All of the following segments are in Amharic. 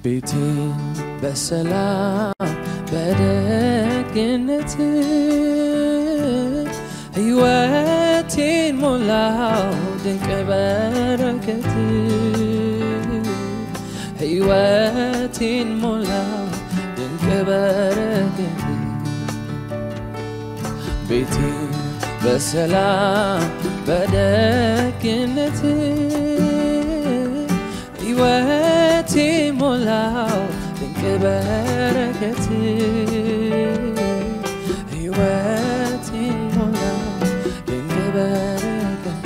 ቤቴን በሰላም በደግነት ሕይወቴን ሞላው ድንቅ በረከት ሕይወቴን ሞላው ድንቅ በረከት ቤቴን በሰላም በደግነት ሕይወቴ ሞላው ድንቅ በረከት ሕይወቴ ሞላው ድንቅ በረከት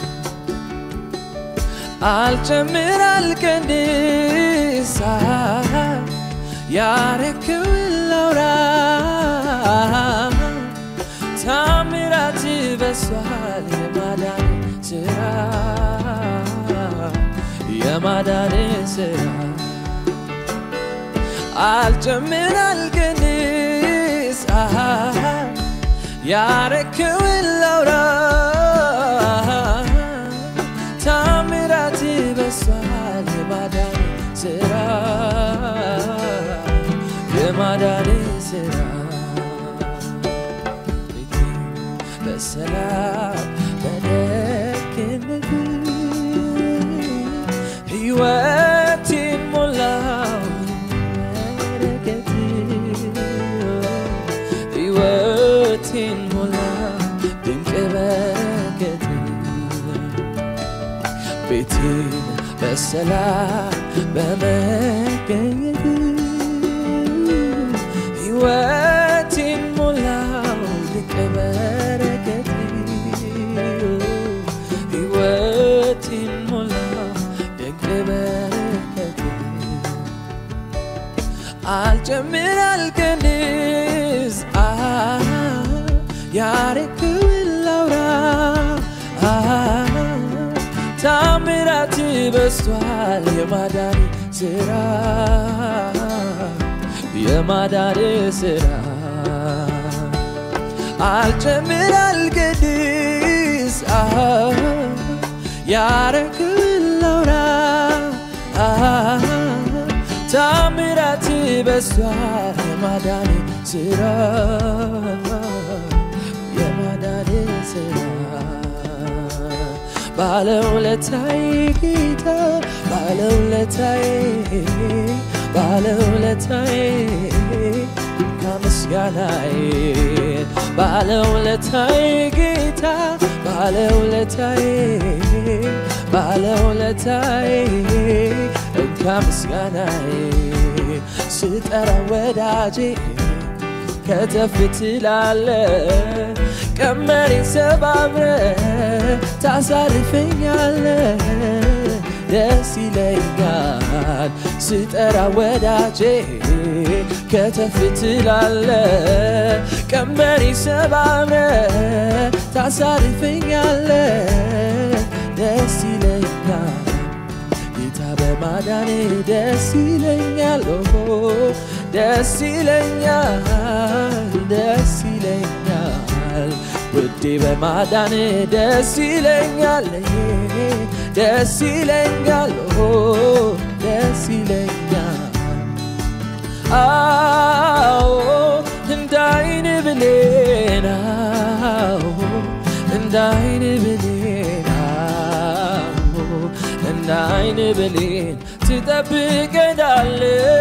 አልጨምር አልቀንስ ያረክውን ላውራ ታምራት በሷል የማዳን ስራ የማዳን ስራ አልጨምር አልቀንስ ያረክውን ላውራ ታምራት በሷል የማዳን ስራ የማዳን ስራ በሰላም በደግነት ሕይወቴን ሞላው በረከት ሕይወቴን ሞላው ድንቅ በረከት ቤቴን በሰላም በመገኘት ሕይወቴን ሞላው ድንቅ በረከት ሕይወቴን ሞላው ድንቅ በረከት አልጨምር አልቀንስ ያረክውን ላውራ ታምራት በስቷል የማዳን ስራ የማዳን ስራ አልጨምር አልቀንስ ያረክውን ላውራ ታምራት በስቷል የማዳን ስራ የማዳን ስራ ባለውለታዬ ጌታ ባለውለታዬ ባለውለታዬ ከምስጋናዬ ባለውለታዬ ጌታ ባለውለታዬ ባለውለታዬ ከምስጋናዬ ስጠራ ወዳጄ ከተፍ ትላለ ቀመሬን ሰባብረ ታሳርፈኛለ ደስ ይለኛል ስጠራ ወዳጄ ከተፍ ትላለ ቀመሬን ሰባብረ ታሳርፈኛለ ደስ ይለኛል ጌታ በማዳኔ ደስ ይለኛል ደስ ይለኛል ደስ ይለኛል ውዴ በማዳን ደስ ይለኛል ደስ ይለኛል ደስ ይለኛል አዎ እንዳይን ብሌን እንዳይን ብሌን እንዳይን ብሌን ትጠብቀናል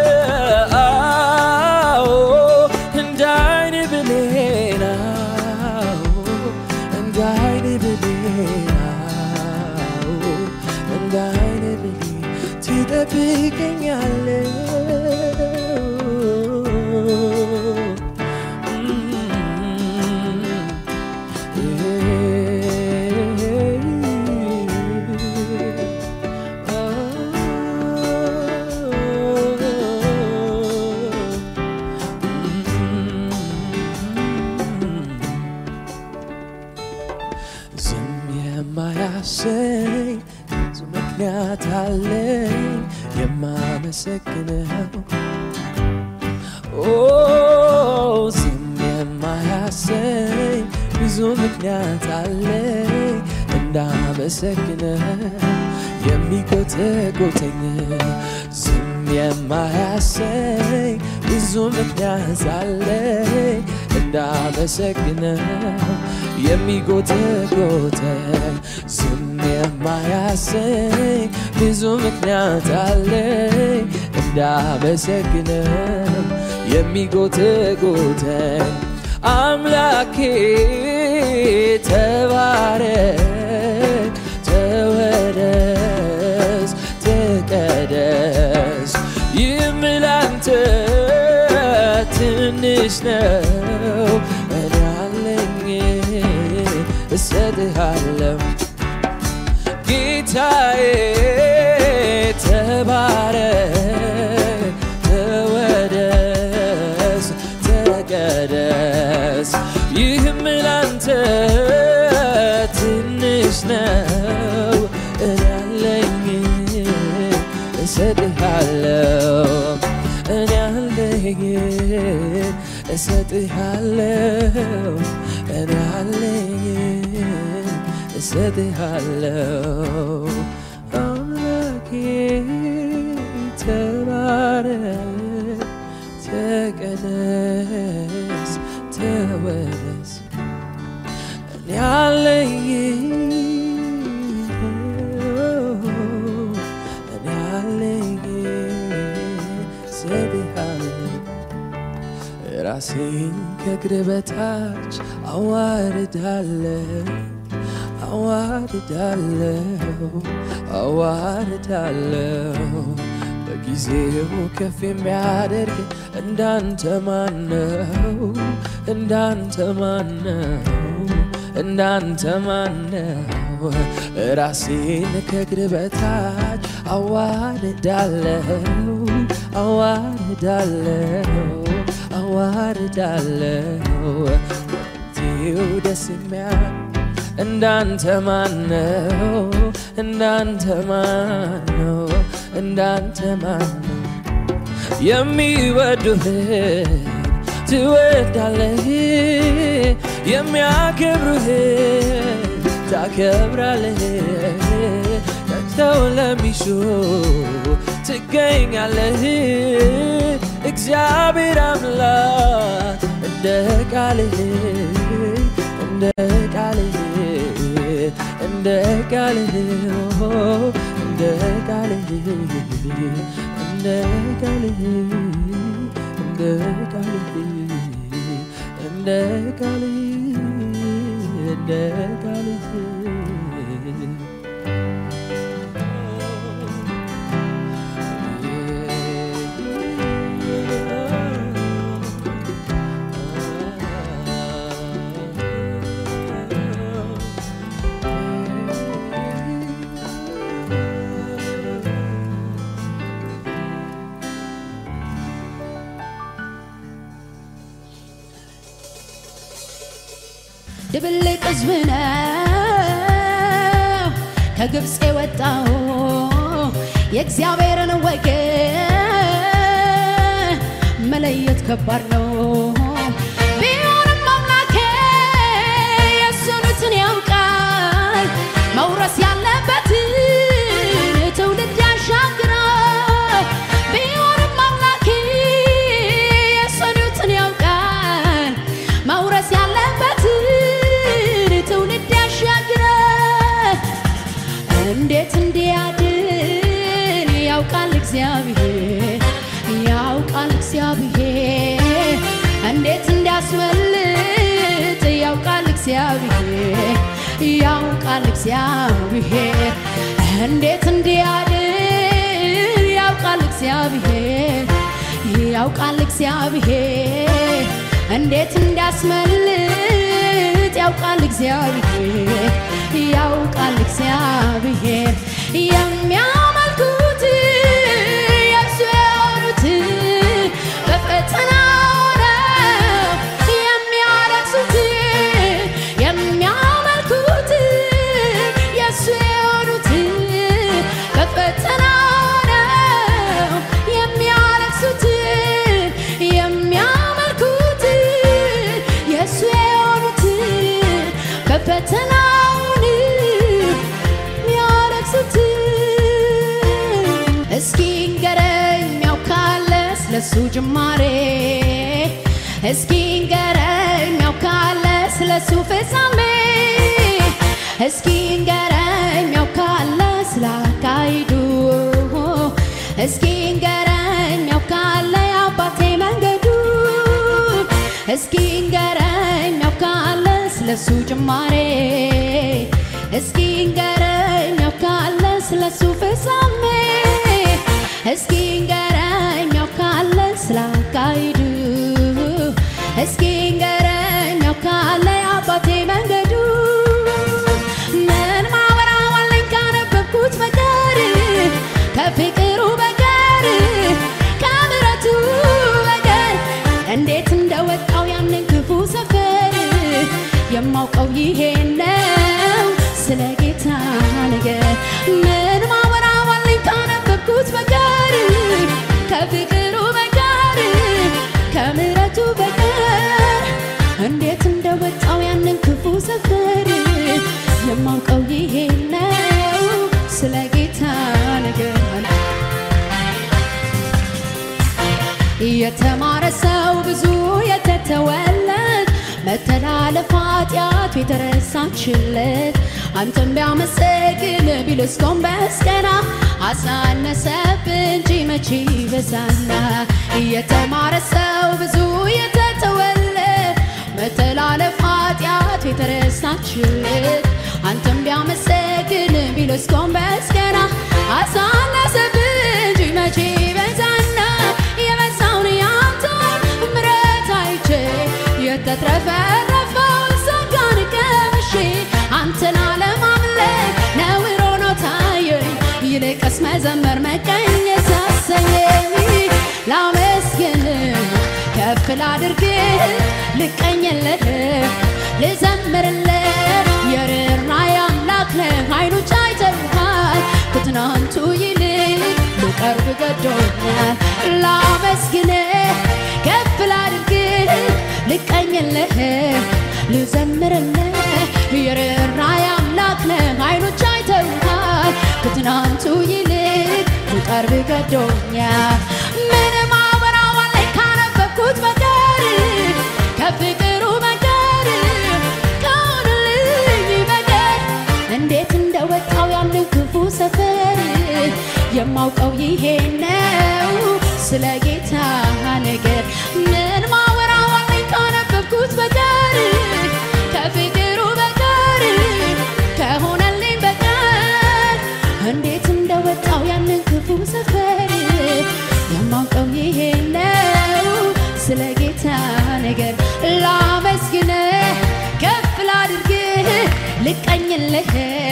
አዎ እንዳይን ብሌን እንዳይን ብሌን እንዳይን ብሌን ትጠብቀኛል ዝም የማያሰኝ ብዙ ምክንያት አለኝ የማመሰግነው ኦ ዝም የማያሰኝ ብዙ ምክንያት አለኝ እንዳመሰግነ የሚጎተጎተኝ ዝም የማያሰኝ ብዙ ምክንያት አለኝ እንዳመሰግነው የሚጎተጎተኝ ዝም የማያሰኝ ብዙ ምክንያት አለኝ እንዳመሰግነው የሚጎተጎተኝ አምላኬ ተባረክ ተወደስ ተቀደስ ይህም ላንተ ትንሽ ነው እኔ አለኝ እሰጥሃለሁ ጌታዬ ተባረክ ተወደስ ተቀደስ ይህም ላንተ ትንሽ ነው እኔ አለኝ እሰጥሃለሁ እኔ አለኝ እሰጥሃለሁ እኔ አለኝ እሰጥሃለሁ አምላኬ ተባረክ ተቀደስ ተወደስ እኔ አለኝ እኔ አለኝ እሰጥሃለሁ ራሴን ከእግር በታች አዋርዳለሁ አዋርዳለሁ አዋርዳለሁ በጊዜው ከፍ የሚያደርግ እንዳንተ ማነው እንዳንተ ማነው እንዳንተ ማነው ራሴን ከእግር በታች አዋርዳለሁ አዋርዳለሁ አዋርዳለሁ ጊዜው ደስ የሚያ እንዳንተ ማነው እንዳንተ ማነው እንዳንተ ማነው የሚወዱህን ትወዳለህ የሚያከብሩህን ታከብራለህ ተግተው ለሚሹ ትገኛለህ እግዚአብሔር አምላክ እንደ ቃልህ እንደ ቃልህ እንደ ቃልህ እንደ ቃልህ እንደ ቃልህ እንደ ቃልህ እንደ ቃልህ እንደ ቃልህ ድብልቅ ሕዝብ ነው ከግብፅ የወጣው የእግዚአብሔርን ወገን መለየት ከባድ ነው። ቢሆንም አምላኬ የሱኑትን ያውቃል መውረስ ያለበትን ትውልድ ያሻግራል። ቢሆንም አምላኬ የሱኑትን ያውቃል መውረስ ያለበትን ትውልድ ያሻግራል። እንዴት እንዲያድን ያውቃል እግዚአብሔር ያውቃል እግዚአብሔር እንዴት እንዲያስመልጥ ያውቃል እግዚአብሔር ያውቃል እግዚአብሔር እንዴት እንዲያድን ያውቃል እግዚአብሔር ያውቃል እግዚአብሔር እንዴት እንዲያስመልጥ ያውቃል እግዚአብሔር ያውቃል እግዚአብሔር የሚያመልኩት የእሱ የሆኑት በፈተና ነው የሚያለቅሱት የሚያመልኩት የእሱ የሆኑት በፈተና ነው የሚያለቅሱት የሚያመልኩት የእሱ የሆኑት በፈተናውን የሚያለቅሱት ስለሱ ጅማሬ እስኪ ንገረኝ ያውቃለ ስለሱ ፍጻሜ እስኪ ንገረኝ ያውቃለ ስላካሂዱ እስኪ ንገረኝ ያውቃለ የአባቴ መንገዱ እስኪ ንገረኝ ያውቃለ ስለሱ ጅማሬ እስኪ ንገረኝ ያውቃለ ስለሱ ፍጻሜ እስኪ ንገረኝ ያውቃለ ስላካሂዱ እስኪ ንገረኝ ያውቃለ የአባቴ መንገዱ ምን ማወራዋለኝ ካነበብኩት በቀር ከፍቅሩ በቀር ከምሕረቱ በቀር እንዴት እንደወጣው ያንን ክፉ ሰፈር የማውቀው ይሄ ነው ስለ ጌታ ነገር ምን ማወራዋለኝ ካነበብኩት በቀር ከፍቅሩ በቀር ከምሕረቱ በቀር እንዴት እንደወጣው ያንን ክፉ ሰፈር የማውቀው ይሄ ነው ስለ ጌታ ነገር የተማረ ሰው ብዙ የተተወለት መተላለፍ ኃጢአቱ የተረሳችለት አንተም ቢያመሰግን ቢልስ ጎንበስ ቀና አሳነሰብ እንጂ መቼ ይበዛና የተማረ ሰው ብዙ የተተወለት መተላለፍ ኃጢአቱ የተረሳችለት አንተም ቢያመሰግን ቢልስ ጎንበስ ቀና አሳነሰብ እንጂ መቼ ይበዛና የበዛውን ያንተን ምሕረት አይቼ የተትረፈረፈውን ጸጋን ቀምሼ አንተን አለማምለክ ነውር ሆኖ ታየኝ ይልቅስ መዘመር መቀኘት አሰኘኝ ላመስግን ከፍ ላድርግህ ልቀኝልህ ልዘምርልህ የርኅራኄ አምላክ ነህ ዓይኖች አይተውሃል ከትናንቱ ይልቅ ልቀርብ ገዶኛል ላመስግንህ ከፍ ላድርግህ ልቀኝልህ ልዘምርልህ የርኅራኄ አምላክ ነህ ዓይኖች አይተውሃል ከትናንቱ ይልቅ ልቀርብ ገዶኛል ምንም አወራዋለኝ ካነበብኩት በቀር ከፍቅሩ በቀር ከሆነልኝ በቀር እንዴት እንደወጣው ያንን ክፉ ሰፈር የማውቀው ይሄ ነው ስለ ጌታ ነገር ምን ማወራዋለኝ ካነበብኩት በቀር ከፍቅሩ በቀር ከሆነልኝ በቀር እንዴት እንደወጣው ያንን ክፉ ሰፈር የማውቀው ይሄ ነው ስለ ጌታ ነገር ላመስግንህ ከፍ ላድርግህ ልቀኝልህ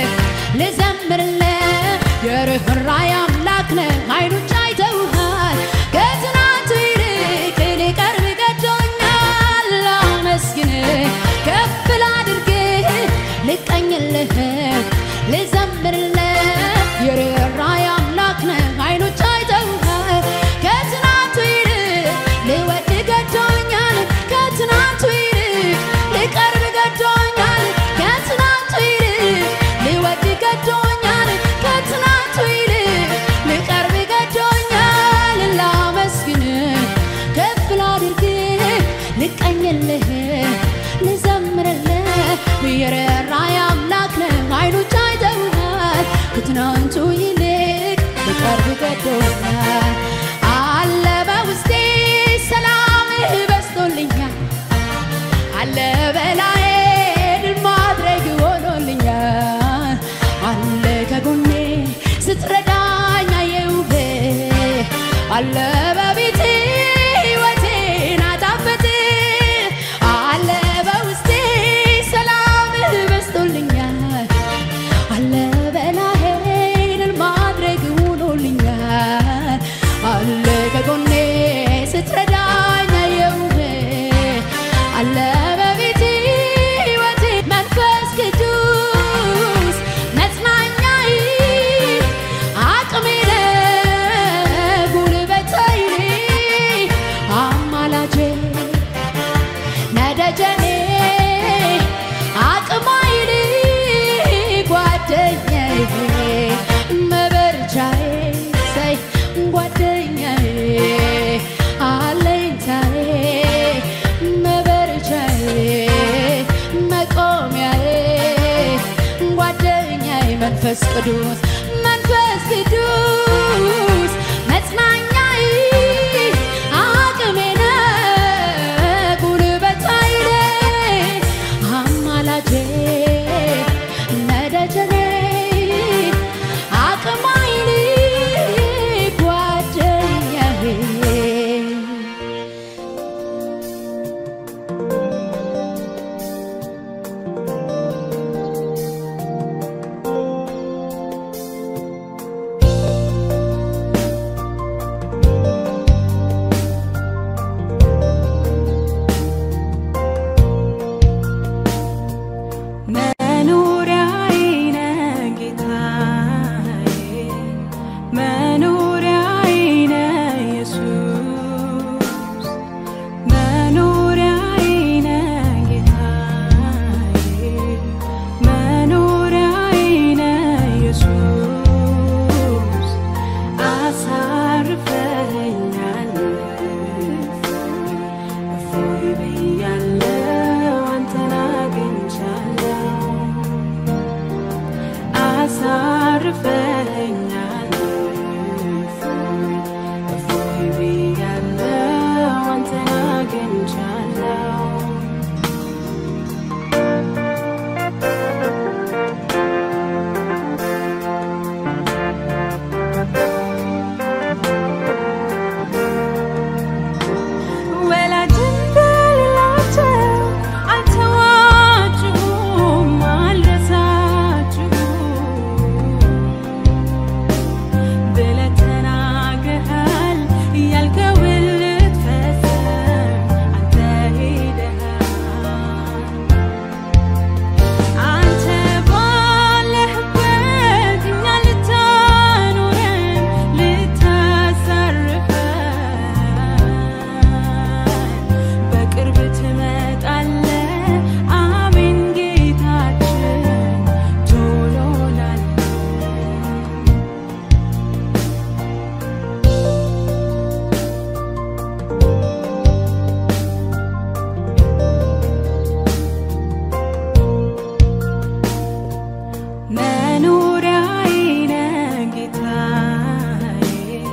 ልዘምርልህ የርኅራኄ አምላክ ነህ ዓይኖች አይተውሃል ከትናንቱ ይልቅ ሊቀርብ ገዶኛል ላመስግንህ ከፍ ላድርግህ ልቀኝልህ ልዘምርልህ የርኅራኄ አምላክ ነህ ዓይኖች አይተውሃል ከትናንቱ ይልቅ ልወድ ገዶኛል ከትናንቱ ይልቅ ልቀርብ ገዶኛል ከትናንቱ ይልቅ ልወድ ገዶኛል ከትናንቱ ይልቅ ልቀርብ ገዶኛል ላመስግንህ ከፍ ላድርግህ ልቀኝልህ ልዘምርልህ የርኅራኄ አምላክ ነህ ዓይኖች አይተውሃል ከትናንቱ ይልቅ ልቀርብ ገዶኛል አለ በውስጤ ሰላምህ በዝቶልኛል አለ በላዬ ድል ማድረግ ሆኖልኛል አለ ከጎኔ ስትረዳኝ አየሁህ አለ በቤቴ ሕይወቴን አጣፈጥ አለ በውስጤ ሰላምህ በዝቶልኛል አለ በላዬ ድል ማድረግ ሆኖልኛል አለ ከጎኔ ስትረዳኝ አየሁህ አለ በቤቴ ሕይወቴ መንፈስ ቅዱስ መጽናኛዬ አቅሜ ነህ ጉልበቴ አማላጄ ነደጀኔ አቅማይል ጓደኛዬ መበርቻዬ ሰይ ጓደኛዬ መንፈስ ቅዱስ መንፈስ ቅዱስ መጽናኛዬ አቅሜ ነህ ጉልበት ኃይሌ አማላጄ ነደጀኔ አቅም ኃይሌ ጓደኛዬ መኖሪያዬ ነህ ጌታዬ፣ መኖሪያዬ ነህ ኢየሱስ፣ መኖሪያዬ ነህ ጌታዬ፣ መኖሪያዬ ነህ ኢየሱስ፣ አሳርፈኸኛል እፎይ ብያለሁ አንተን አግኝቻለሁ አሳርፈኸኛል እፎይ እፎይ ብያለሁ አንተን አግኝቻለሁ ወላጅን በሌላቸው አልተዋችሁም አልረሳችሁም ብለህ ተናግረሃል ያልከውን ልትፈጽም አንተ ሄደሃል አንተ ባለህበት እኛ ልታኖረን ልታሳርፈን በቅርብ ትመጣለህ አሜን ጌታችን ቶሎ ላለን መኖሪያዬ ነህ ጌታዬ፣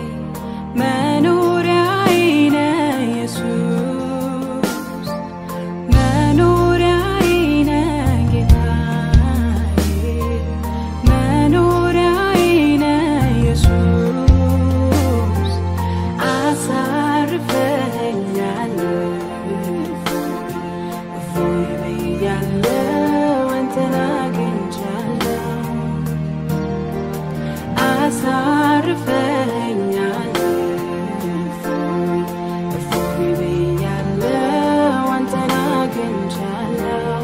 መኖሪያዬ ነህ ኢየሱስ፣ መኖሪያዬ ነህ ጌታዬ፣ መኖሪያዬ ነህ ኢየሱስ፣ አሳርፈኸኛል እፎይ ብያለሁ አንተን አግኝቻለሁ አሳርፈኸኛል እፎይ እፎይ ብያለሁ አንተን አግኝቻለሁ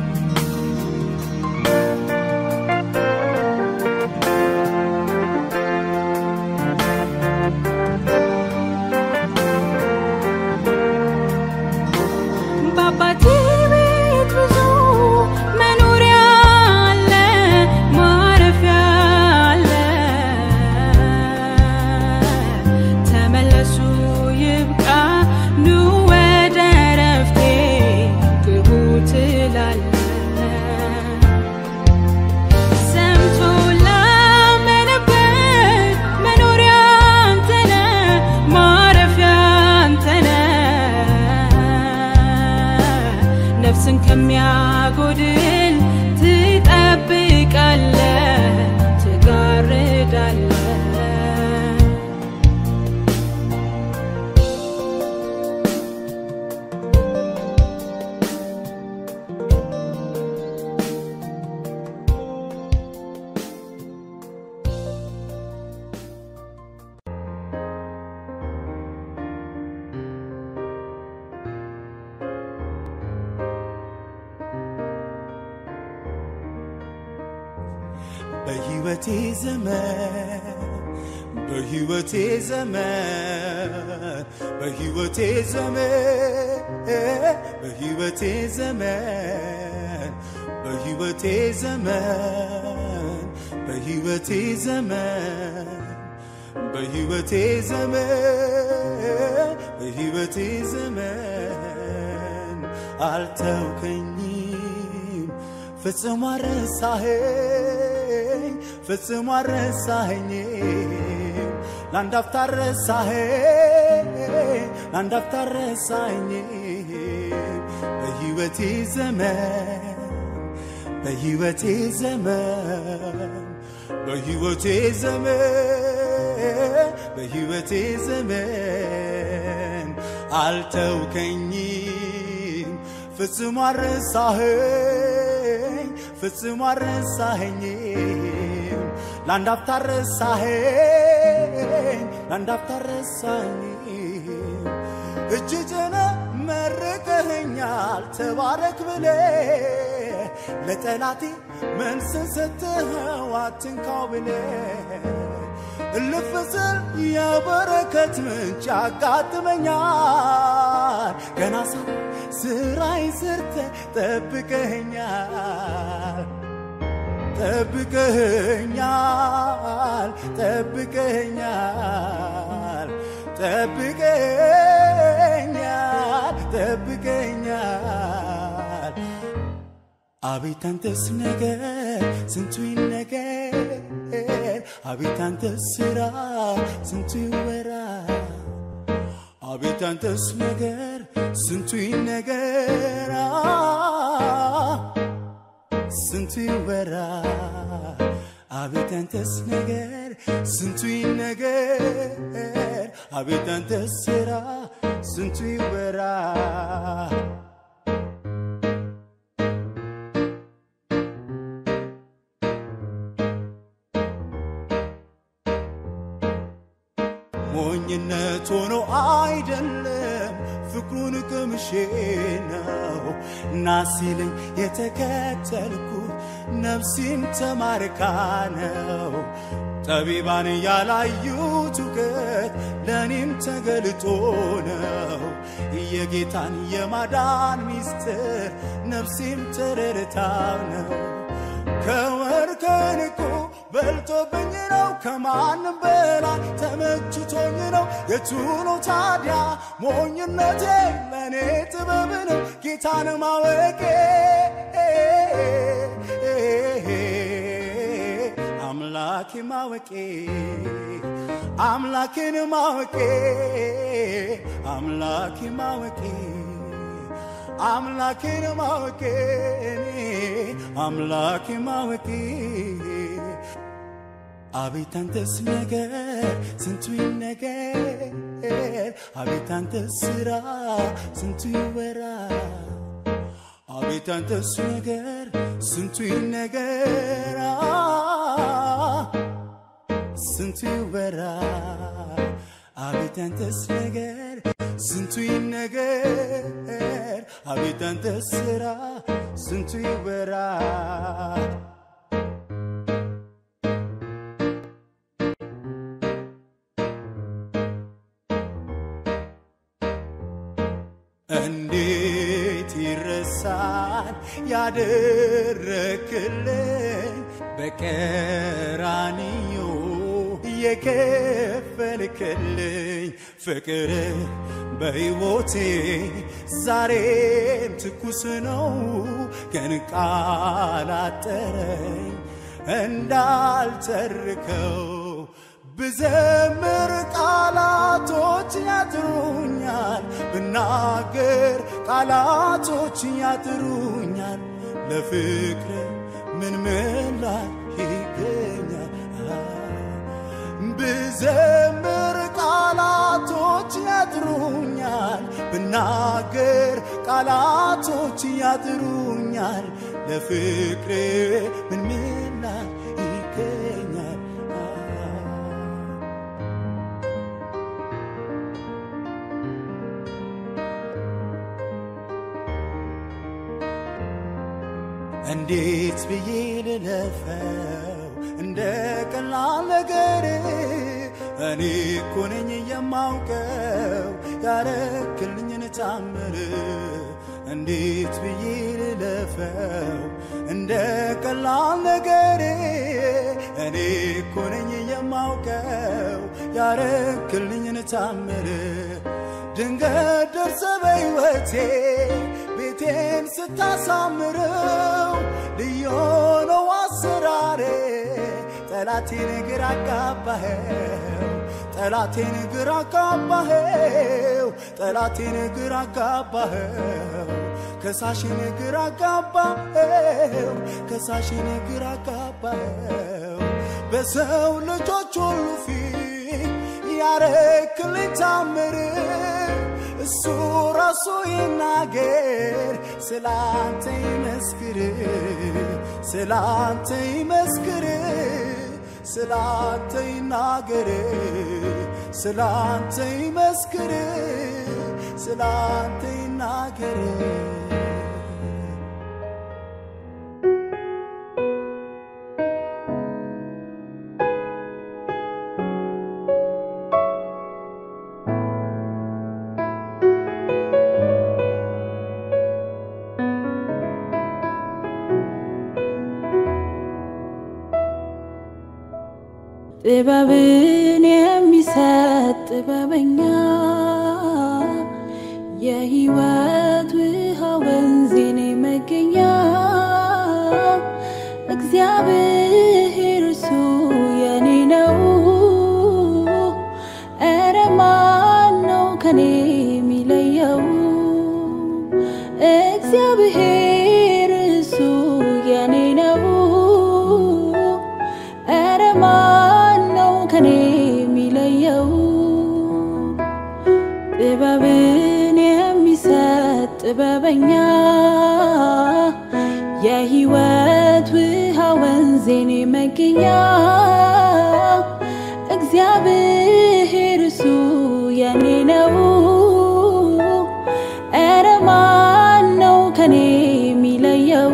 በአባቴ ቤት ብዙ መኖሪያ አለ፣ ማረፊያ አለ። ተመለሱ ይብቃ፣ ኑ ወደ እረፍቴ ግቡ ትላለህ። ሰምቶ ላመነበት መኖሪያ አንተ ነህ፣ ማረፊያ አንተ ነህ። ነፍስን ከሚያጎድል ትጠብቃለህ፣ ትጋርዳለህ። በሕይወቴ ዘመን በሕይወቴ ዘመን በሕይወቴ ዘመን በሕይወቴ ዘመን በሕይወቴ ዘመን በሕይወቴ ዘመን በሕይወቴ ዘመን በሕይወቴ ዘመን አልተውከኝም ፍጹም አረሳኸኝ ፍጽሞ አረሳኸኝም ለአንድ አፍታ ረሳኸኝ ለአንድ አፍታ ረሳኸኝም በሕይወቴ ዘመን በሕይወቴ ዘመን በሕይወቴ ዘመን በሕይወቴ ዘመን አልተውከኝም ፍጽሞ አረሳኸኝ ፍጽሞ አረሳኸኝም ለአንድ አፍታ ረሳኸኝ ለአንድ አፍታ ረሳኸኝም እጅ ጭነ መርቀኸኛል ተባረክ ብለ ለጠላቴ መልስን ሰጥኸው አትንካው ብለ እልፍ ስል የበረከት ምንጭ ያጋጥመኛል ገና ሳ ስራይ ስርተ ጠብቀኸኛል ጠብቀኸኛል ጠብቀኸኛል ጠብቀኛል ጠብቀኛል አቤት አንተስ ነገር ስንቱ ይነገር አቤት አንተስ ስራ ስንቱ ይወራ አቤት አንተስ ነገር ስንቱ ይነገር ስንቱ ይወራ አቤት አንተስ ነገር ስንቱ ይነገር አቤት አንተስ ስራ ስንቱ ይወራ ሞኝነት ሆኖ አይደለም ፍቅሩን ቅምሼ ነው እና ሲለኝ የተከተልኩት ነፍሴም ተማርካ ነው ጠቢባን ያላዩት እውቀት ለእኔም ተገልጦ ነው የጌታን የማዳን ሚስጥር ነፍሴም ተረድታው ነው ከወር ከንቁ በልጦብኝ ነው ከማንም በላይ ተመችቶኝ ነው የቱ ነው ታዲያ ሞኝነቴ ለእኔ ጥበብ ነው ጌታን ማወቄ አምላኬ ማወቄ አምላኬን ማወቄ አምላኬ ማወቄ አምላኬን ማወቄ አምላኬ ማወቄ አቤት አንተስ ነገር ስንቱ ይነገር አቤት አንተስ ስራ ስንቱ ይወራ አቤት አንተስ ነገር ስንቱ ይነገር ስንቱ ይወራ አቤት አንተስ ነገር ስንቱ ይነገር አቤት አንተስ ስራ ስንቱ ይወራ እንዴት ይረሳል ያደረክልኝ በቀራንዮ የከፈልክልኝ ፍቅር በሕይወቴ ዛሬም ትኩስ ነው ግን ቃል አጠረኝ እንዳልተርከው ብዘምር ቃላቶች ያጥሩኛል፣ ብናገር ቃላቶች ያጥሩኛል። ለፍቅር ምን ምላሽ ይገኛል? ብዘምር ቃላቶች ያጥሩኛል፣ ብናገር ቃላቶች ያጥሩኛል። ለፍቅር ምን ምላሽ ይገኛል? እንዴት ብዬ ልለፈው እንደ ቀላል ነገር እኔ እኮ ነኝ የማውቀው ያረክልኝን ታምር እንዴት ብዬ ልለፈው እንደ ቀላል ነገር እኔ እኮ ነኝ የማውቀው ያረክልኝን ታምር ድንገት ደርሰ በሕይወቴ ቤቴን ስታሳምረው ልዩ ነው አሰራሬ ጠላቴን ግራ አጋባኸው ጠላቴን ግራ አጋባኸው ጠላቴን ግራ አጋባኸው ከሳሽን ግራ አጋባኸው ከሳሽን ግራ አጋባኸው በሰው ልጆች ሁሉ ፊት ያረክልኝ ታምር እሱ ራሱ ይናገር ስላንተ ይመስክር ስላንተ ይመስክር ስላንተ ይናገር ስላንተ ይመስክር ስላንተ ይናገር ጥበብን የሚሰጥ ጥበበኛ የሕይወት ውሃ ወንዜኔ መገኛ እግዚአብሔር እሱ የኔ ነው። ኧረ ማን ነው ከኔ የሚለየው? እግዚአብሔር እሱ የኔ ነው። ኧረ ማን ነው ከኔ የሚለየው? ጥበብን የሚሰጥ ጥበበኛ የሕይወት ውሃ ወንዜኔ መገኛ እግዚአብሔር እሱ የኔ ነው። ኧረ ማን ነው ከኔ የሚለየው?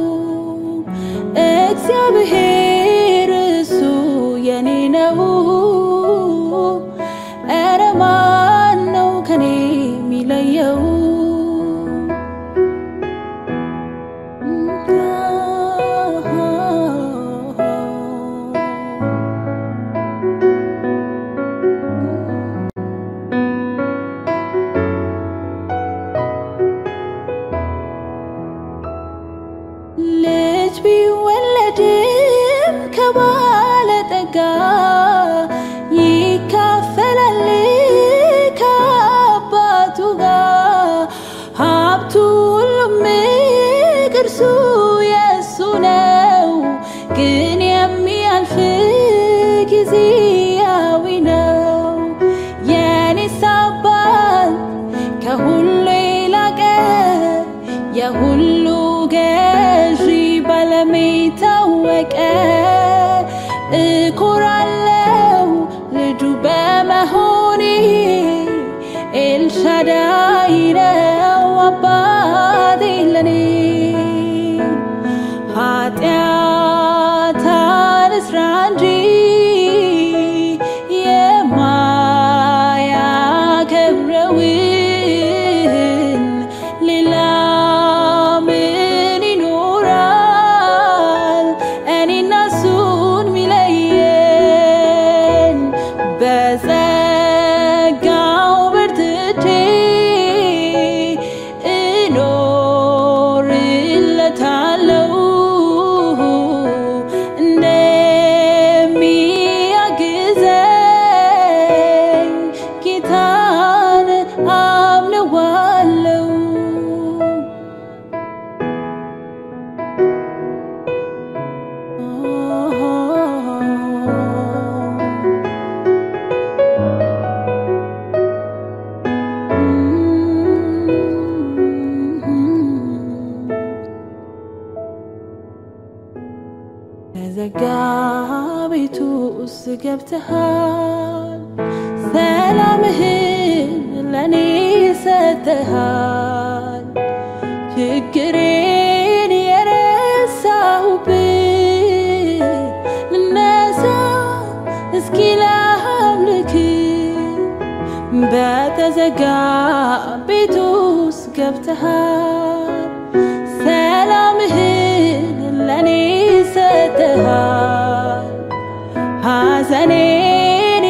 እግዚአብሔር እሱ የኔ ነው። ኧረ ማን ነው ከኔ የሚለየው? ልጅ ቢወለድም ከባለጠጋ ይካፈላል ከአባቱ ጋር ሀብቱ ሁሉም ቅርሱ የእሱ ነው። ግን የሚያልፍ ጊዜያዊ ነው። የኔስ አባት ከሁሉ የላቀ የሁሉ ገዢ ባለም የታወቀ እኮራለው ልጁ በመሆኔ ኤልሻዳይ ነው አባቴ ለኔ ኃጢአት አልስራ እንጂ የማያከብረውን ሌላ ምን ይኖራል እኔና እሱን ሚለየን? በጸጋው በርትቼ እኖርለታለሁ እንደሚያግዘኝ ጌታን አምነዋለሁ። ተዘጋ ቤቱ ውስጥ ገብተሃል፣ ሰላምህን ለእኔ ሰጥተሃል። ችግሬን የረሳሁብህ ልነሳ እስኪ ላምልክ በተዘጋ ቤት ውስጥ ገብተሃል ሰላምህን ለእኔ ሰጥተሃል ሐዘኔን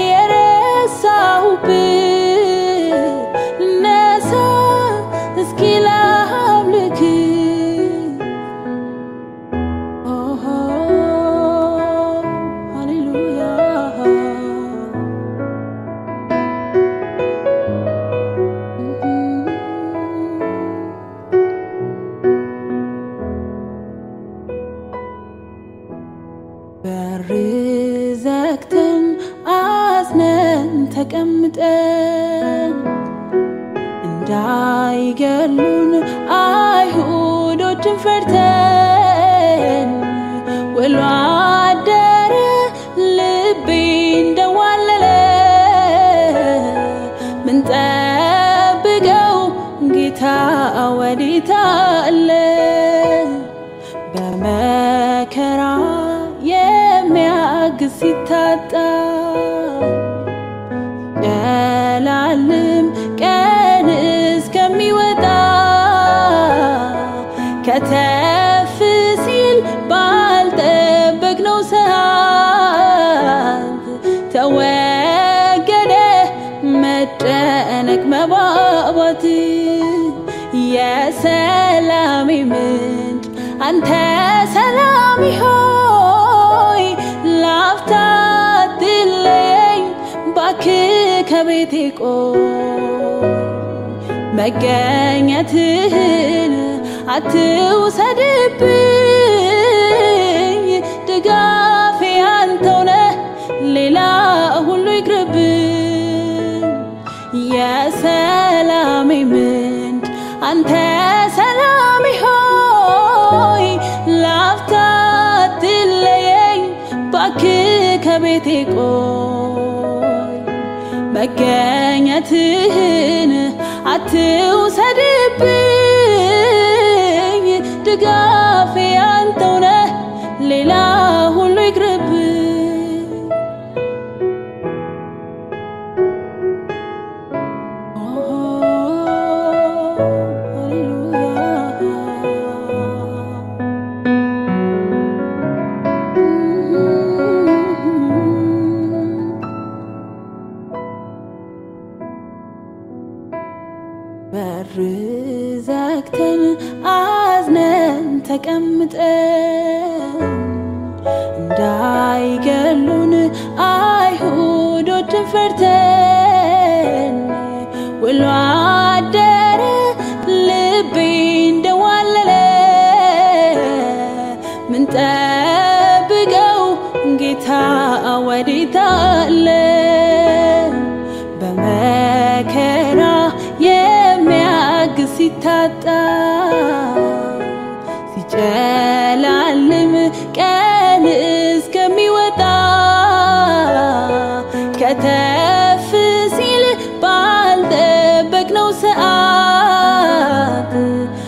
የረሳሁብህ ልነሳ እስኪ ላምልክ ኦሆ ሃሌሉያ ተቀምጠን እንዳይገሉን አይሁዶችን ፈርተን ውሎ አደረ ልቤ እንደዋለለ ምንጠብቀው ጌታ ወዴት አለ? በመከራ የሚያግዝ ሲታጣ ጨላልም ቀን እስከሚወጣ ከተፍ ሲል ባልጠበቅነው ሰዓት ተወገደ መጨነቅ መባባት የሰላሜ ምንጭ አንተ ሰላም ሆይ ላፍታ አትለየኝ ባክህ ከቤቴ ቆይ መገኘትህን አትውሰድብኝ ድጋፌ አንተው ነህ ሌላ ሁሉ ይቅርብኝ የሰላሜ ምንጭ አንተ ሰላም ሆይ ላፍታ አትለየኝ ባክህ ከቤቴ ቆይ መገኘትህን አትውሰድብኝ ድጋፌ አንተው ነህ ሌላ ሁሉ ይቅርብኝ በር ዘግተን አዝነን ተቀምጠን እንዳይገሉን አይሁዶችን ፈርተን ውሎ አደረ ልቤ እንደዋለለ ምንጠብቀው ጌታ ወዴት አለ? በመከራ የሚያግዝ ሲታጣ ሲጨላልም ቀን እስከሚወጣ ከተፍ ሲል ባልጠበቅነው ሰዓት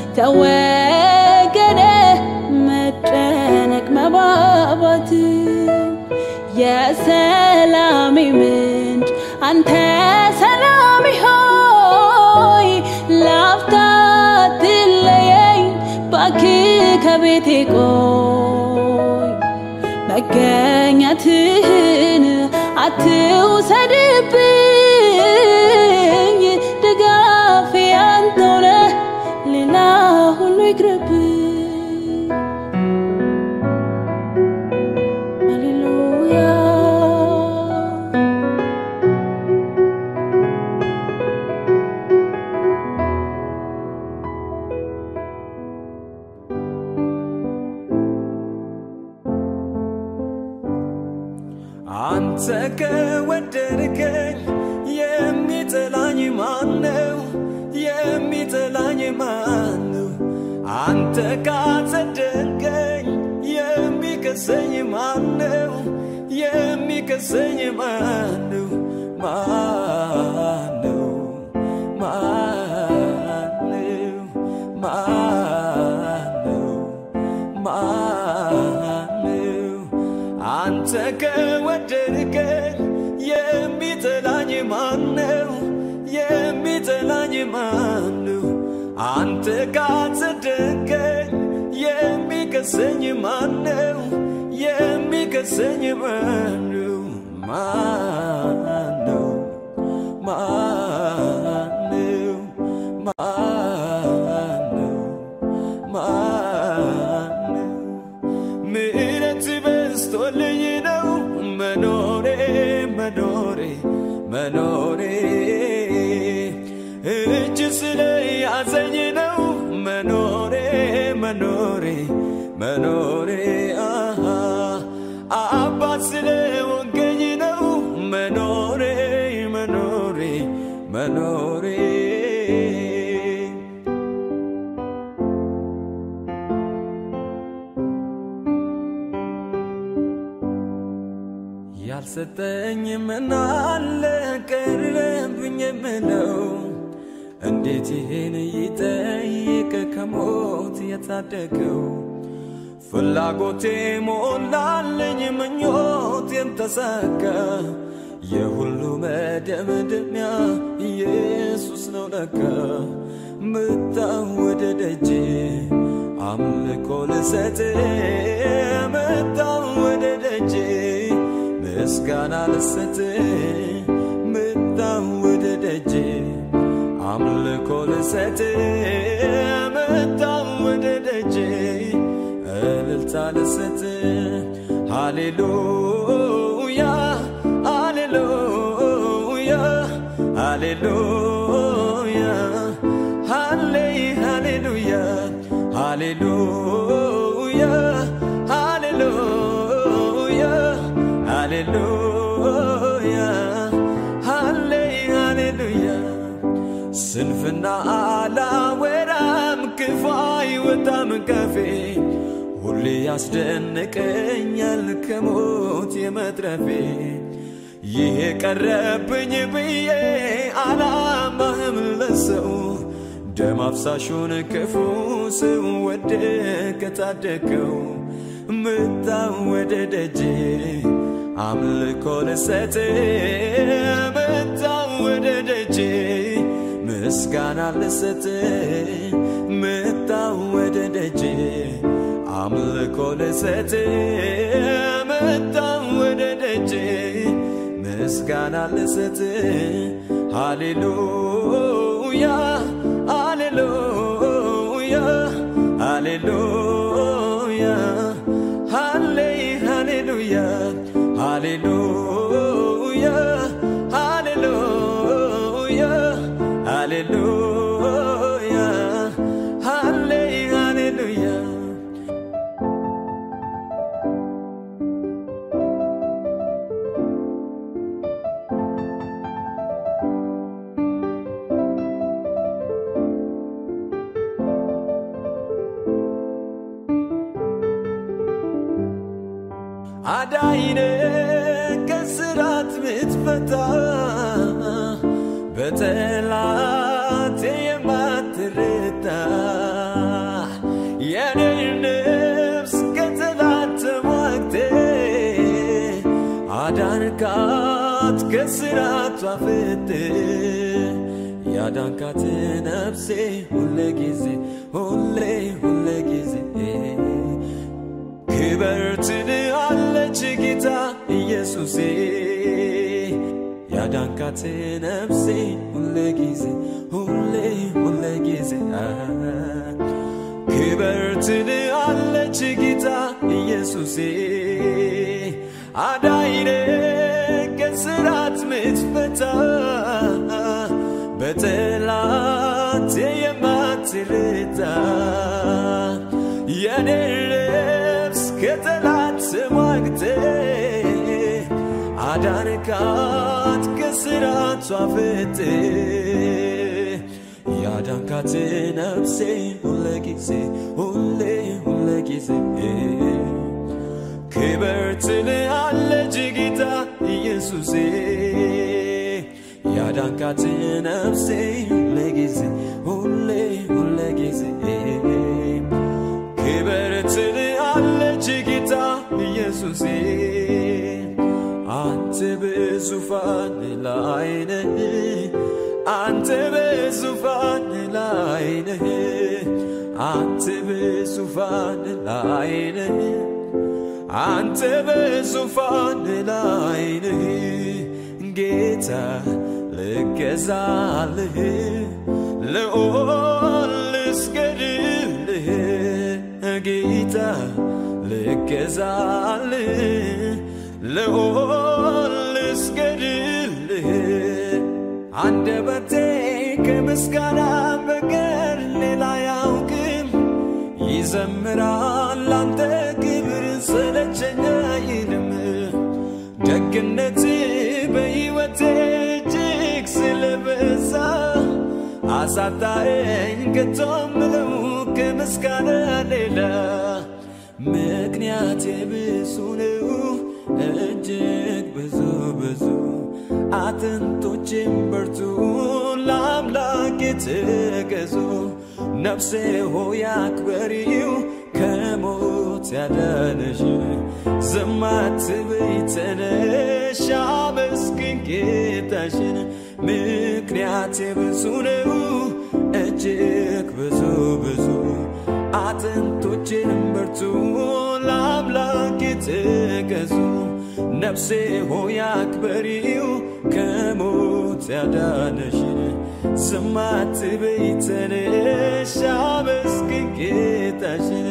ተወገደ መጨነቅ መባባት የሰላሜ ምንጭ አንተ ሰላም ሆይ ላፍታ አትለየኝ ባክህ ከቤቴ ቆይ መገኘትህን አትውሰድብኝ ድጋፌ አንተው ነህ ሌላ ሁሉ ይቅርብኝ ሃሌሉያ አንተ ከወደድከኝ የሚጠላኝ ማን ነው? የሚጠላኝ ማን ነው? አንተ ካጸደቅከኝ የሚከሰኝ ማን ነው? የሚከሰኝ ማን ነው? ማን ነው? ማን ነው? ማን ነው? ማን ነው? አንተ ከወደድከኝ የሚጠላኝ ማን ነው? የሚጠላኝ ማን ነው? አንተ ካጸደቅከኝ የሚከሰኝ ማን ነው? የሚከሰኝ ማን ነው? ማን ነው? ማን ነው? ማን ነው? ማን ነው? ምሕረት በዝቶልኝ ነው መኖሬ መኖሬ መኖሬ እጅ ስለ ያዘኝ ነው መኖሬ መኖሬ መኖሬ አሃ አባት ስለ ወንገኝ ነው መኖሬ መኖሬ መኖሬ ያልሰጠኝ ምናለ ቀረብኝ የምለው እንዴት ይሄን ይጠይቅ ከሞት የታደገው ፍላጎቴ ሞላልኝ ምኞቴም ተሳካ የሁሉ መደምደሚያ ኢየሱስ ነው ለካ ምጣው ወደ ደጄ አምልኮ ልሰጥ ምጣው ወደ ደጄ ምስጋና ልሰጥ ምጣው ወደ ደጄ አምልኮ ልሰጥ ምጣው ወደ ደጄ እልልታ ልሰጥ ሃሌሉያ ሃሌሉያ ሃሌሉያ ሃሌ ሃሌሉያ ሃሌሉያ ሃሌሉያ ሃሌሉያ ሃሌ ሃሌሉያ ስንፍና አላወራም ክፉ አይወጣም ካፌ ሁሌ ያስደንቀኛል ከሞት የመትረፌ ይሄ ቀረብኝ ብዬ አላማህም ለሰው ደም አፍሳሹን ክፉ ሰው ወደቀ ታደገው ምጣው ወደ ደጄ አምልኮ ልሰጥ ምጣው ወደ ደጄ ምስጋና ልሰጥ ምጣው ወደ ደጄ አምልኮ ልሰጥ ምጣው ወደ ደጄ ምስጋና ልሰጥ ሃሌሉያ ሃሌሉያ ሃሌሉያ ሃሌ ሃሌሉያ ሃሌሉያ ሃሌሉያ ሃሌሉያ ሃሌ ሃሌሉያ አዳይነ ከስራት ምትፈታ በጠላት የማትረታ የኔ ነፍስ ከጠላት ተሟግቴ አዳንካት ከስራቷ ፍት ያዳንካት ነፍሴ ሁለ ጊዜ ሁሌ ሁለ ጊዜ ክበር ትልሃለች ጌታ ኢየሱሴ ያዳንካት ነፍሴ ሁለ ጊዜ ሁሌ ሁለ ጊዜ ክበር ትልሃለች ጌታ ኢየሱሴ አዳይነ ከስራት ምትፈታ በጠላት የማትረታ የኔ ነፍስ ከጠላት ተሟግተ አዳንካት ከስራቷ ፍት ያዳንካት ነፍሴ ሁለ ጊዜ ሁሌ ሁለ ጊዜ ክበር ትልሃለች ጌታ ኢየሱሴ ያዳንካት ነፍሴ ሁለ ጊዜ ሁሌ ሁለ ጊዜ ክበር ትልሃለች ጌታ ኢየሱሴ አንተ በዙፋን ላይ ነህ አንተ በዙፋን ላይ ነህ አንተ በዙፋን ላይ ነህ አንተ በዙፋን ላይ ነህ ጌታ ልገዛልህ ልኦል ልስገድልህ ጌታ ልገዛልህ ልኦል ልስገድልህ አንደበቴ ከምስጋና በቀር ሌላ ያውቅም ይዘምራል አንተ ክብር ሰለቸኝ አይልም ደግነት በሕይወቴ እጅግ ስለ አሳጣኸኝ ከቶ ምለው ከምስጋና ሌላ ምክንያቴ ብዙ ነው እጅግ ብዙ ብዙ አጥንቶቼም በርቱ ለአምላክ የተገዙ ነፍሴ ሆይ አክበሪው ከሞት ያዳነሽ ዝም አትበይ ተነሽ አመስግኝ ጌታሽን ምክንያቴ ብዙ ነው እጅግ ብዙ ብዙ አጥንቶቼን በርቱ ለአምላክ የተገዙ ነፍሴ ሆይ አክበሪው ከሞት ያዳነሽን ዝም አትበይ ተነሽ አመስግኝ ጌታሽን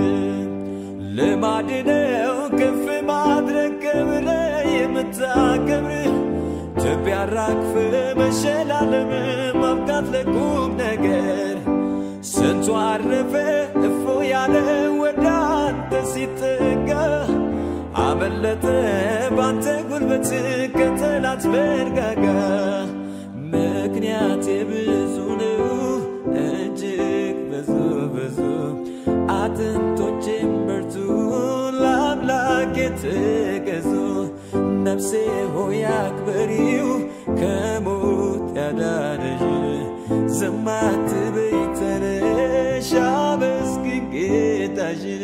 ልማድ ነው ከፍ ማድረግ ክብረ የምታከብር ትቢያ አራግፍ መሸላለም ማብቃት ለቁም ነገር ስንቱ አረፈ እፎ ያለ ወደ አንተ ሲጠጋ አመለጠ ባንተ ጉልበት ከጠላት መንጋጋ ምክንያቴ ብዙ ነው እጅግ ብዙ ብዙ አጥንቶቼም በርቱ ለአምላክ የተገዙ ነፍሴ ሆይ አክብሪው ከሞት ያዳነሽ ዝም አትበይ ተነሽ አመስግኝ ጌታሽን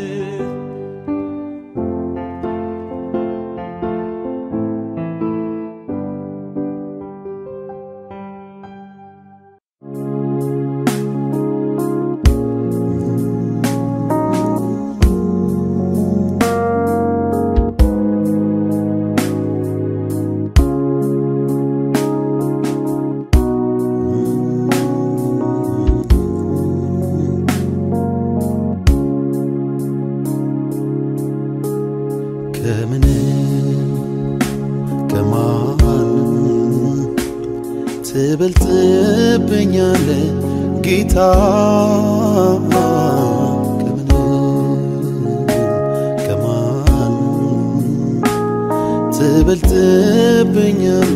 ከምን ከማንም ትበልጥብኛለ ጌታ ከምን ከማንም ትበልጥብኛለ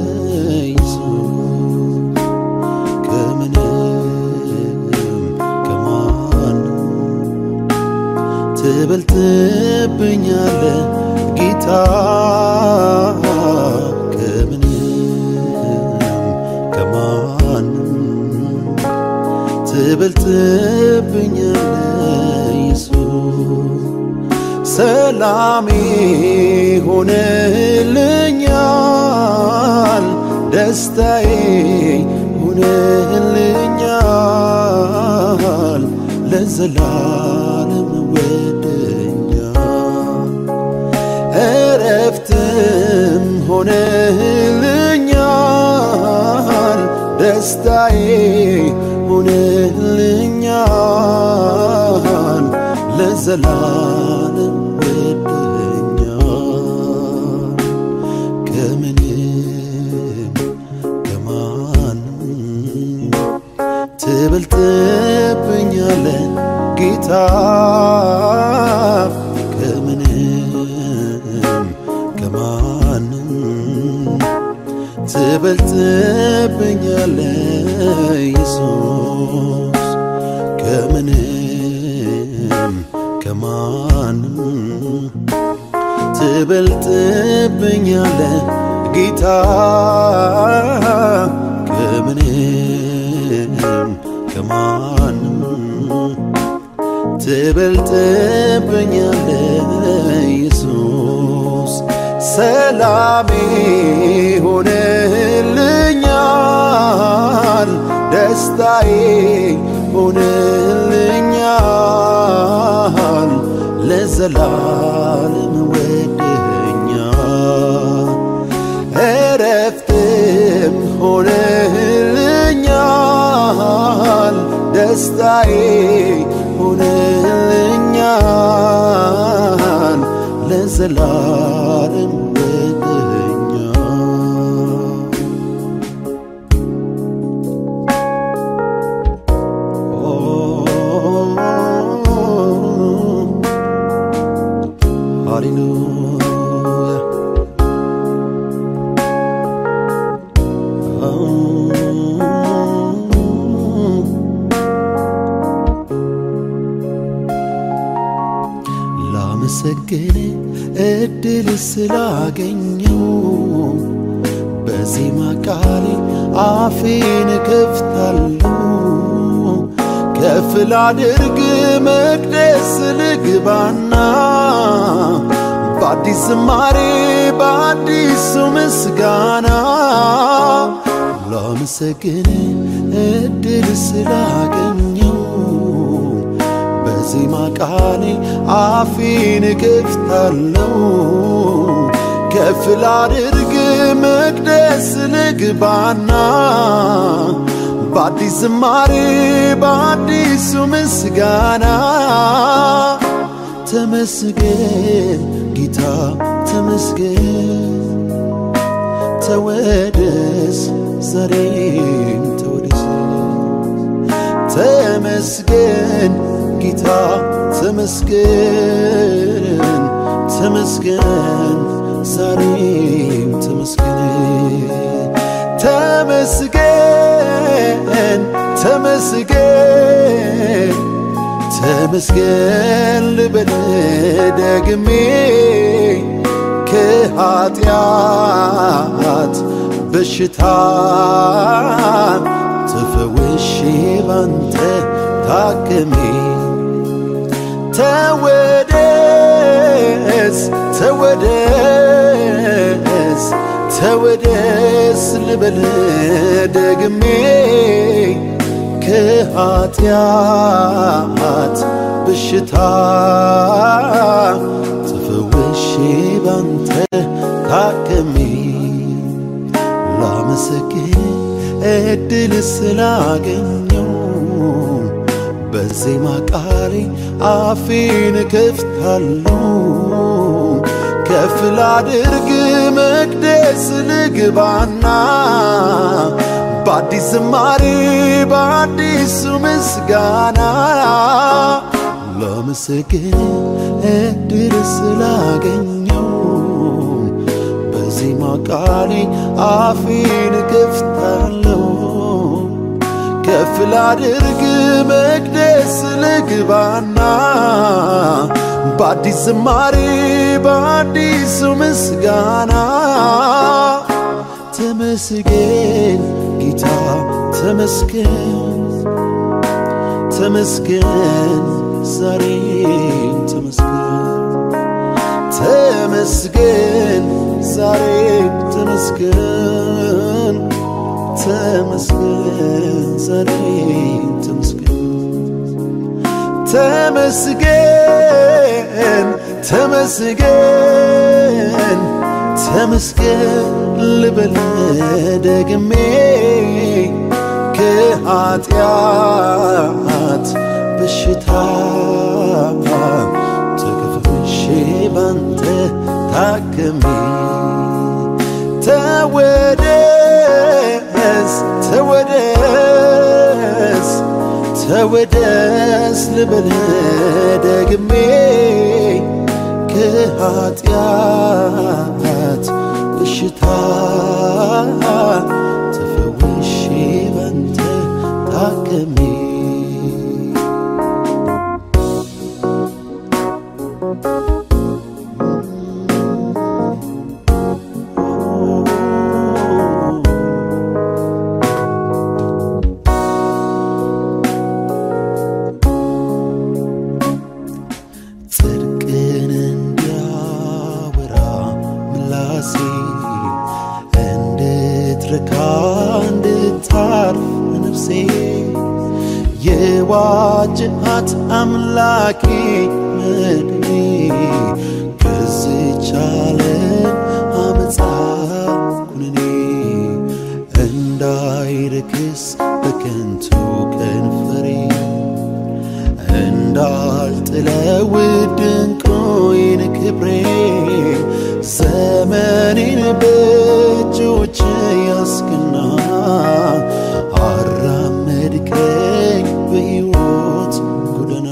ኢየሱስ ከምንም ከማንም ትበልጥብኛለ ጌታ ከምንም ከማንም ትበልጥብኛለ ኢየሱስ ሰላሜ ሆነልኛል ደስታዬ ሆነልኛል ለዘላለም ወደኛል እረፍትም ሆነልኛል ደስታዬ ሆነልኛል ለዘላለም ወደኛል ከምንም ከማንም ትበልጥብኛለ ጌታ ከምንም ከማንም ትበልጥብኛለ ኢየሱስ ከምንም ከማንም ትበልጥብኛለ ጌታ ከምንም ከማንም ትበልጥብኛለ ኢየሱስ ሰላሜ ሆነልኛል ደስታዬ ሆነልኛል ለዘላለም ወደኛል እረፍትም ሆነልኛል ደስታዬ ሆነልኛል ለዘላለም ወደኛል ሃሌሉያ ላመሰግን እድል ስላገኘው በዜማ ቃሌ አፌን እከፍታለሁ ከፍ ላድርግ መቅደስ ልግባና በአዲስ ዝማሬ በአዲሱ ምስጋና ላመሰግን እድል ስላገኘው በዜማ ቃሌ አፌን እከፍታለሁ ከፍ ላድርግ መቅደስ ልግባና በአዲስ ዝማሬ በአዲሱ ምስጋና ተመስገን ጌታ ተመስገን ተወደስ ዛሬም ተወደስ ተመስገን ጌታ ተመስገን ተመስገን ዛሬም ተመስገን ተመስገን ተመስገን ተመስገን ልበል ደግሜ ከኃጢአት በሽታ ተፈውሼ ባንተ ታክሜ ተወደስ ተወደስ ተወደስ ልበል ደግሜ ከኃጢአት በሽታ ተፈውሼ ባንተ ታክሜ ላመሰግን እድል ስላገኘው በዜማ ቃሌ አፌን እከፍታለሁ ከፍ ላድርግ መቅደስ ልግባና በአዲስ ዝማሬ በአዲሱ ምስጋና ላመሰግን እድል ስላገኘው በዜማ ቃሌ አፌን እከፍታለሁ ከፍ ላድርግ መቅደስ ልግባና በአዲስ ዝማሬ በአዲሱ ምስጋና ተመስገን ጌታ ተመስገን ተመስገን ዛሬም ተመስገን ተመስገን ዛሬም ተመስገን ተመስገን ዛሬም ተመስገን ተመስገን ተመስገን ተመስገን ልበል ደግሜ ከኃጢአት በሽታ ተከፍሼ ባንተ ታክሜ ተወደስ ተወደስ ተወደስ ልበል ደግሜ ከኃጢአት በሽታ ተፈውሼ ባንተ ታክሜ ጽድቅን እንዲያወራ ምላሴ እንድትረካ እንድታርፍ ነፍሴ የዋጅሃት አምላኬ መድኔ ከዚች ዓለም አመፃ ኩነኔ እንዳይረክስ በከንቱ ከንፈሬ እንዳልጥለው ድንቁይን ክብሬ ዘመኔን በእጆች ያስክና አራመድከኝ በሕይወት ጎዳና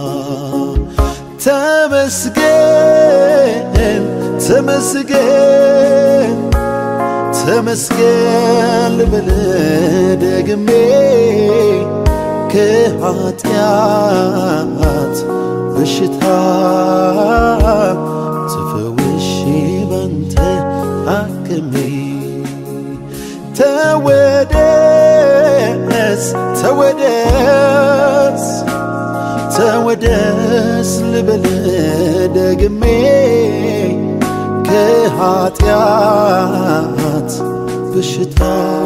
ተመስገን ተመስገን ተመስገን ልበል ደግሜ ከኃጢአት በሽታ ተፈውሼ ባንተ አክሜ ተወደስ ተወደስ ተወደስ ልበል ደግሜ ከኃጢአት በሽታ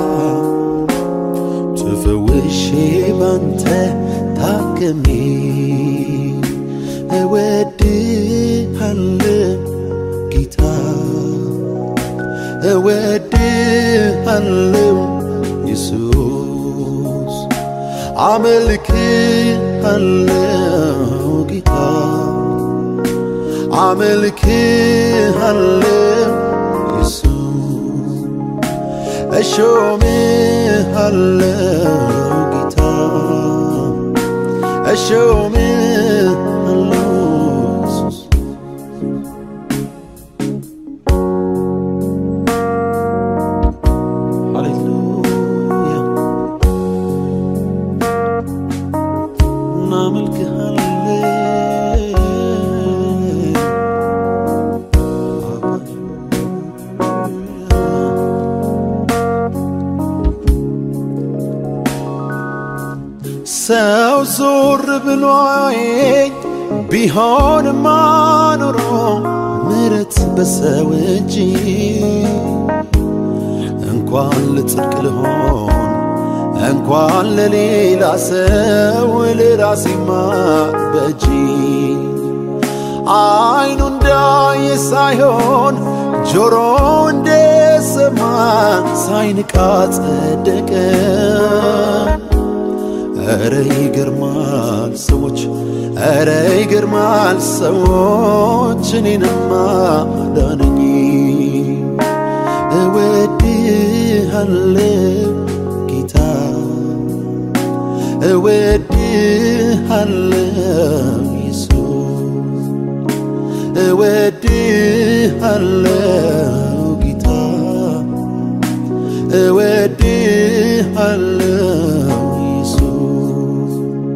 ተፈውሼ ባንተ ታክሜ እወድሃለሁ ጌታ እወድሃለሁ ኢየሱስ አመልክሃለሁ ጌታ አመልክሃለሁ ኢየሱስ እሾምሃለሁ ጌታ እሾምሃለሁ ኢየሱስ ሃሌሉያ እናመልክሃለን ሰው ዞር ብሎ አየኝ ቢሆንማ ኖሮ ምሕረት በሰው እጅ እንኳን ለጽድቅ ልሆን እንኳን ለሌላ ሰው ለራሴማ በእጅ አይኑ እንዳየ ሳይሆን ጆሮ እንደሰማ ሳይንቃ ጸደቀ። ኧረ ይገርማል ሰዎች፣ ኧረ ይገርማል ሰዎች እኔንማ ዳነኝ። እወድሃለሁ ጌታ እወድሃለሁ ኢየሱስ እወድሃለሁ ጌታ እወድሃለሁ ኢየሱስ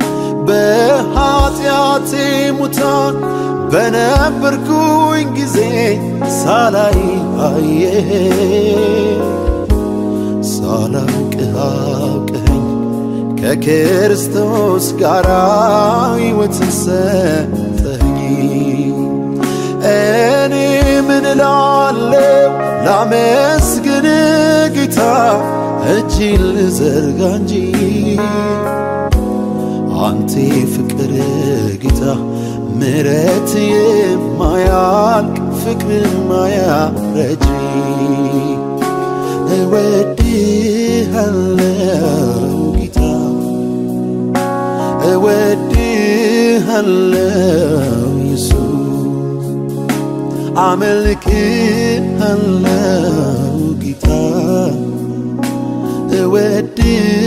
በኃጢአቴ ሙታን በነበርኩኝ ጊዜ ሳላይ አየህ ሳላውቅህ አውቀኸኝ ከክርስቶስ ጋር ሕይወትን ሰጠኸኝ። እኔ ምን እላለሁ ላመስግን ጌታ እጅን ልዘርጋ እንጂ አንቴ ፍቅር ጌታ ምረት የማያልቅ ፍቅር የማያረጅ እወድሃለሁ ጌታ እወድሃለሁ ኢየሱስ አመልክሃለሁ ጌታ እወድሃለሁ